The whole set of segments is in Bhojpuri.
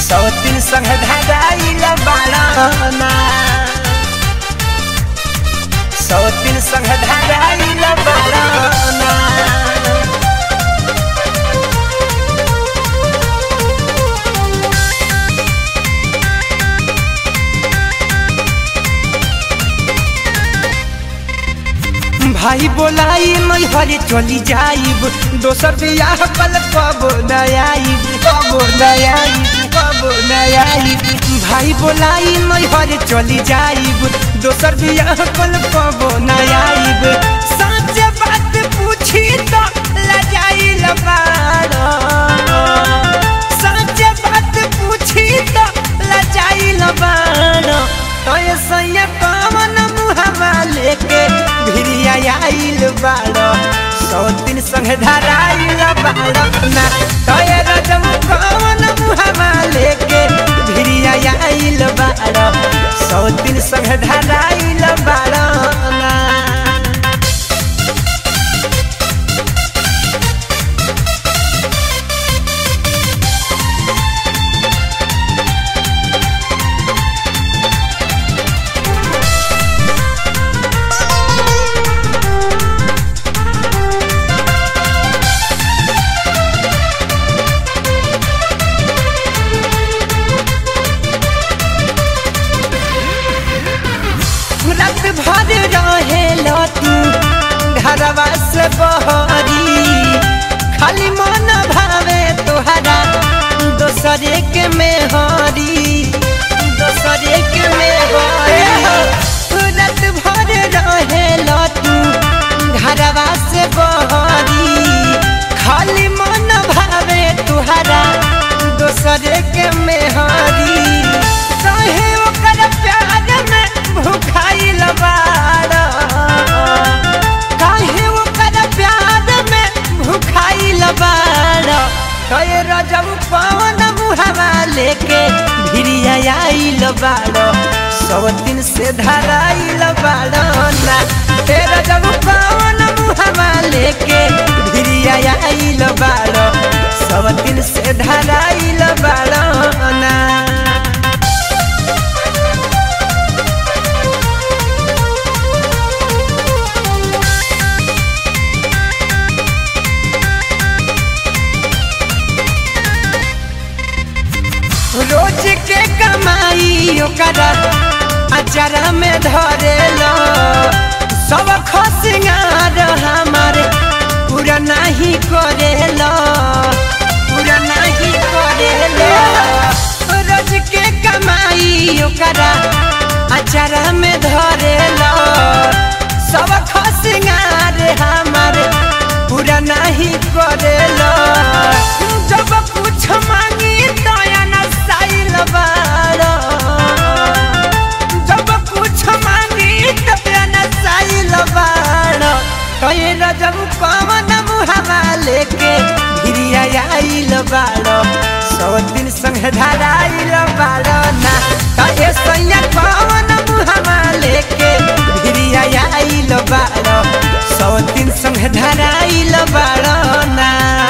सौतिन संग धराइल बाड़ना सौतिन संग धराइल बाड़ना भाई बोलाई मैं हरे चली जाइब दोसर बियाह पल कब नयाइब कब नयाइब कब नयाइब भाई बोलाई मैं हरे चली जाइब दोसर बियाह पल कब नयाइब सच बात पूछी तो लजाइल बाड़ा सच बात पूछी तो लजाइल बाड़ा तो ये सैया कवन मुहवा लेके भिरिया आइल बाड़ो सौ दिन संग धराइल बाड़ो ना तो ये रजम कवन मुहवा लेके भिरिया आइल बाड़ो सौ दिन संग धराइल बाड़ो ना रात भर रहेला तू घरवा से बहरी खाली मन भावे तोहरा दोसरे के मेहरी दोसरे के मेहरी रात भर रहेला तू घरवा से बहरी खाली मन भावे तोहरा दोसरे के मेहरी कहे ओकर प्यार में भुखाइल बाड़ा काहे ओकर प्यार में भुखाइल बाड़ा कहे रजब पवन मुहवा लेके भिरिया आइल बाड़ो सौ दिन से धराइल बाड़ो ना तेरा जब पवन मुहवा लेके भिरिया आइल बाड़ो सौ दिन से धराइल बाड़ो ना रोज के कमाई ओकरा अचारा में धरेलो सब खसिंगार हमारे पूरा नहीं करेलो पूरा नहीं करेलो रोज के कमाई ओकरा अचारा में धरेलो सब खसिंगार हमारे पूरा नहीं करेलो जब कुछ मांगी दया न साइल बाड़ो जब कुछ मांगी दया न साइल बाड़ो कहे रजब कवन मुहवा लेके भिरिया आइल बाड़ो सौ दिन संग धराइल बाड़ो ना कहे सैया कवन मुहवा लेके भिरिया आइल बाड़ो सौ दिन संग धराइल बाड़ो ना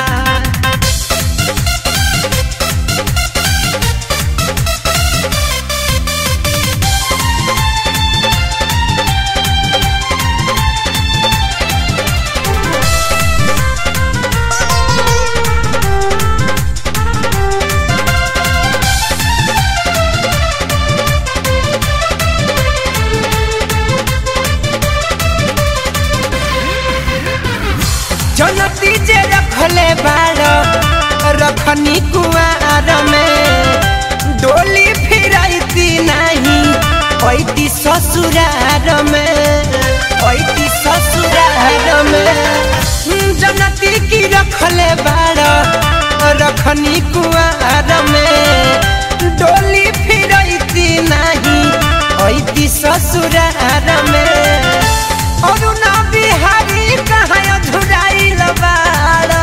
जनती जे रखले बाड़ो रखनी कुआर में डोली फिराइती नहीं ऐती ससुरार में ऐती ससुरार में जनती की रखले बाड़ो रखनी कुआर में डोली फिराइती नहीं ऐती ससुरार में अरुणा बिहारी कहाँ अधुराइल बाड़ा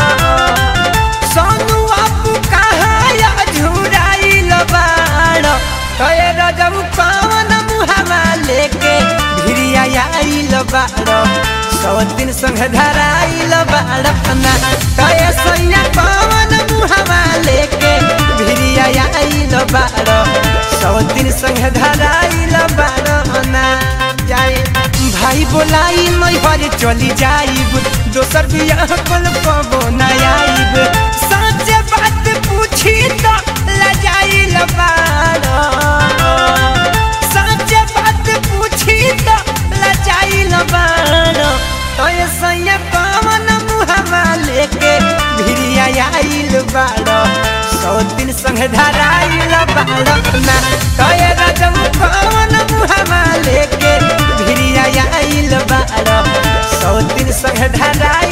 सोनू अपू कहाँ अधुराइल बाड़ा कहे रजब कौन मुहवा लेके भिरिया आइल बाड़ा सौ दिन संग धराइल बाड़ा ना कहे सैया कौन मुहवा लेके भिरिया आइल धराइल बारना जाए भाई बोलाई मैहर चली जाइब दोसर बियाह कल पबो न आइब सच बात पूछी तो लजाइल बारा सच बात पूछी तो लजाइल बारा तो सैया पवन मुहवा लेके भिरिया आइल बारा सौ दिन संग धराइल बारा ना तो रजम पवन मुहवा लेके भिरिया आइल बारा सौ दिन संग धराइल